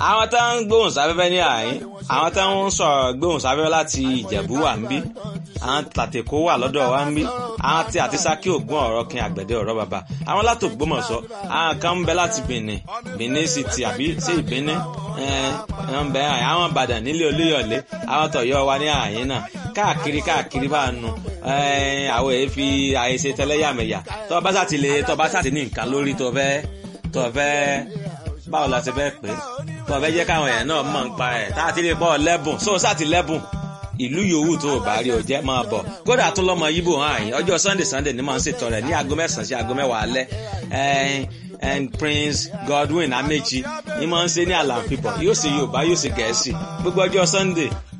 àwọn tó ń gbóhùn sáfẹ́fẹ́ ní àyín àwọn tó ń sọ̀rọ̀ gbóhùn sáfẹ́fẹ́ láti ìjẹ̀bú wà ń bí àwọn tàtẹ̀kọ́ wà lọ́dọ̀ wa ń bí àwọn tí àti sákì ògùn ọ̀rọ̀ kin àgbẹ̀dẹ ọ̀rọ̀ bàbá àwọn láti Ògbómọ̀ṣọ́ àwọn kan ń bẹ láti Benin Benin City àbí sí ìbíní ń bẹ àwọn Ìbàdàn nílé Olúyọ̀lé àwọn tọ̀yọ́ wa ní àyín náà káàkiri káàkiri bá nu àwọn èyí fi àyèsè tẹlẹ́yàmẹ̀yà tó bá sàtì lè tó bá sàtì ní nǹkan lórí tó fẹ́ tó fẹ́ báwo la ṣe fẹ́ pè é tó fẹ́ jẹ́ káwọn èèyàn náà mọ̀ ń pa ẹ̀ tá a ti lè pọ̀ lẹ́bùn sóò sàtì lẹ́bùn ìlú yòówù tó o bá rí o jẹ́ máa bọ̀ kódà tún lọ́mọ yíbò hàn yín ọjọ́ sunday sunday ni màá ń ṣètò rẹ̀ ní aago mẹ́sàn-án sí aago mẹ́wàá alẹ́ and prince godwin amechi ni màá ń ṣe ní àlàáfíà bọ̀ yóò ṣe yorùbá yóò ṣe gẹ̀ẹ́sì gbogbo ọjọ́ sunday